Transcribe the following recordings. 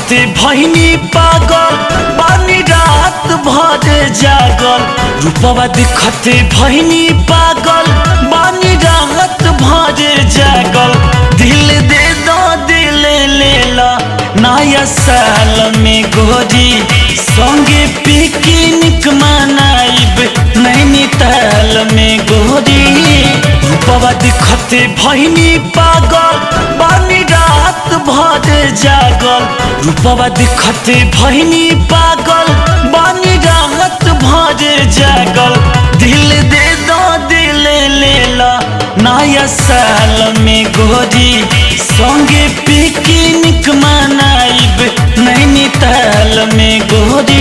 देखते भैनी पागल बानी रात भर जागल रूपवा देखते भैनी पागल बानी रात भर जागल दिल दे दो दिल ले ला नया साल में गोरी संगे पिकनिक मनाइब नैनीताल में गोरी रूपवा देखते भैनी पागल बानी रात भर जागल रूपवा देखते भैनी पागल बानी रात भर जागल दिल दे दो दिल ले ला नया साल में गोरी संगे पिकनिक मनाइब नैनीताल में गोरी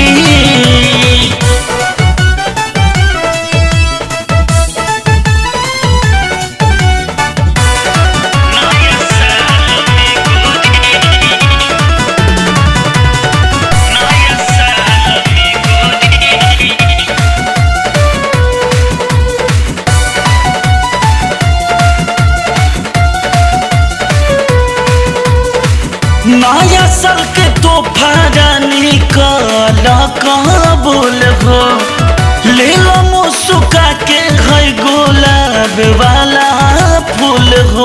नया साल के तोहफा निकल कबूल हो ले लो मुस्का के है गुलाब वाला फूल हो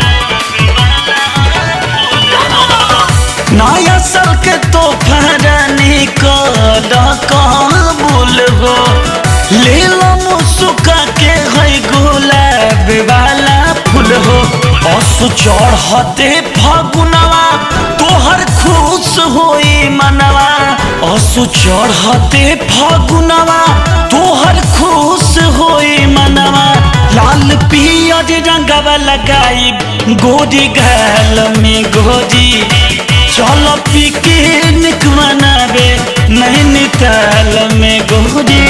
नया साल के तोहफा निकल कबूल हो ले लो मुस्का के है गुलाब वाला फूल हो असु चढ़ते फगुनवा तोहर खुश होई मनवा असु चढ़ते फगुनवा तोहर खुश होई मनवा लाल पियर रंगवा लगाई गोरी गाल में गोरी चल पिकनिक मनावे नैनीताल में गोरी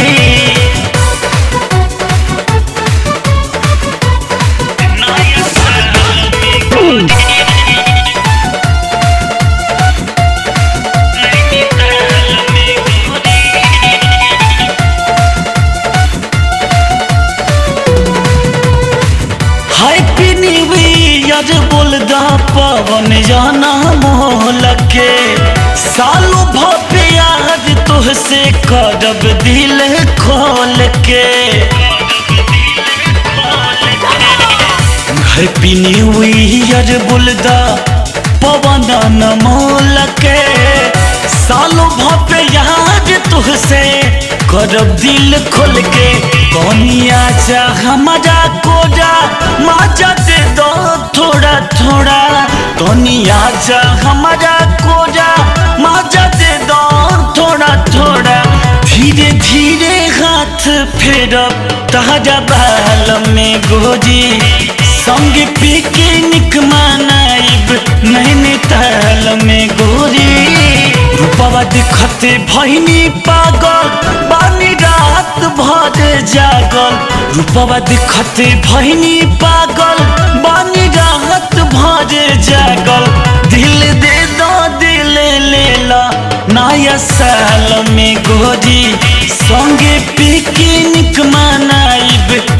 हैप्पी न्यू ईयर बोल दा पवन जाना मोल के सालों भव्य आज तुहसे करब दिल खोल के हैप्पी न्यू ईयर बोल दा पवन मोल के सालों भव्य आज तुहसे करब दिल खोल के कनिया जा हमारा कोजा माजा दे दो थोड़ा थोड़ा कनिया जा हमारा कोजा माजा दे दो थोड़ा थोड़ा धीरे धीरे हाथ फेरब ताजा बाल में गोजी संग पिकनिक मनाइब नैनीताल में गोरी रूपवा दिखते भैनी पागल बानी रात भर जागल रूपवा दिखते भैनी पागल बानी रात भर जागल दिल दे दो दिल ले ला नया साल में गोरी संगे पिकनिक मनाइब